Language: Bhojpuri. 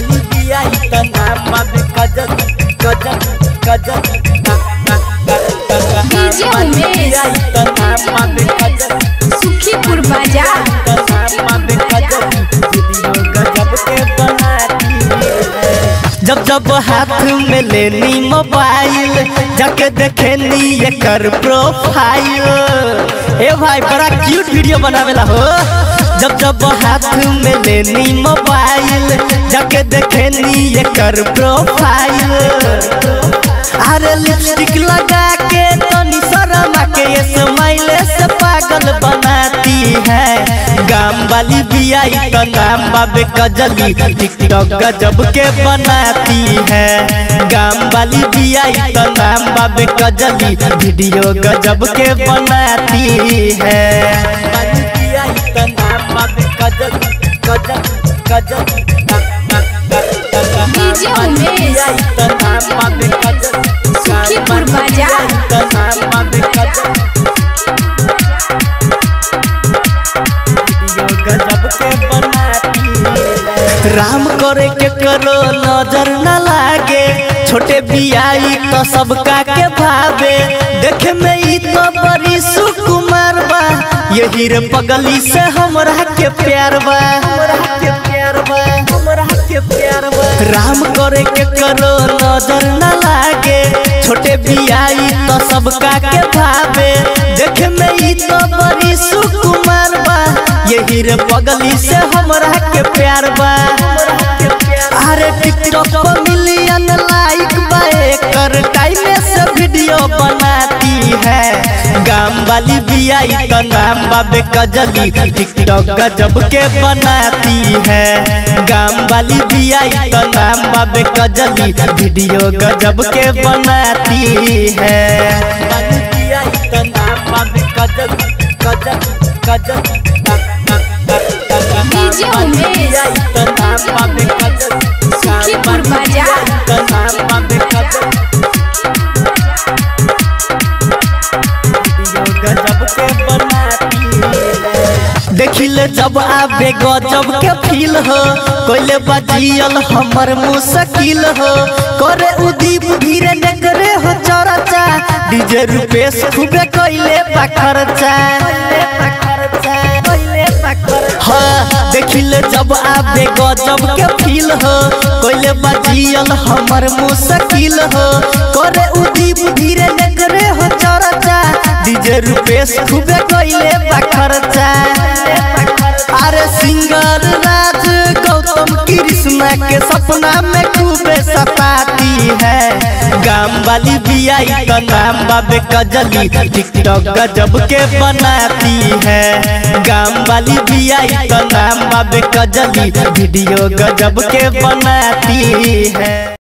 वाली बिया ई त नाम बाबे गजब गजब गजब डीजे उमेश। सुखीपुर बाजार जब जब हाथ में लेनी मोबाइल जाके देखेनी एकर प्रोफाइल ए भाई बड़ा क्यूट वीडियो बनावेला हो जब जब हाथ में लेनी मोबाइल जाके देखेनी एकर प्रोफाइल अरे लिपस्टिक लगा के तनी शर्मा के ये स्माइल से पागल बनाती है गाम वाली बिया ई तो नाम बाबे कजली टिकटॉक गजब के बनाती है गाम वाली बिया ई तो नाम बाबे कजली वीडियो गजब के बनाती है वाली बिया ई तो नाम बाबे गजब गजब गजब डीजे उमेश। सुखीपुर बाजार राम करे के करो नजर न लागे छोटे बियाई तो सबका के भावे देखे में ई तो बड़ी सुकुमार बा यही रे पगली से हमरा के प्यार बा हमरा के प्यार बा हमरा के प्यार बा राम करे के करो नजर न लागे छोटे बियाई तो सबका के भावे देखे में ई तो बड़ी सुकुमार बा यही रे पगली से हमरा के प्यार बा अरे टिकटॉक पर मिलियन लाइक बा एकर टाइम से वीडियो बनाती है गाम वाली बिया ई तो नाम बाबे कजली टिकटॉक गजब के बनाती है गाम वाली बिया ई तो नाम बाबे कजली वीडियो गजब के बनाती है वाली बिया ई तो नाम बाबे कजली गजब गजब डीजे उमेश। सुखीपुर बाजार देखिले जब आबे गजब के फील हो कोइले बजियल हमर मुश्किल हो करे उदीप धीरे न करे हो चरचा डीजे रुपेश खूबे कोइले पखरचा हाँ देखिले जब आबे गजब के फील हो कोइले बजियल हमर मुश्किल हो करे उदीप धीरे न करे हो चरचा डीजे रुपेश खूबे कोइले पखरचा अरे सिंगर राज गौतम कृष्णा के सपना में खूबे सताती है गाम वाली बिया ई का नाम बाबे कजली टिकटॉक गजब के बनाती है गाम वाली बिया ई का नाम बाबे कजली वीडियो गजब के बनाती है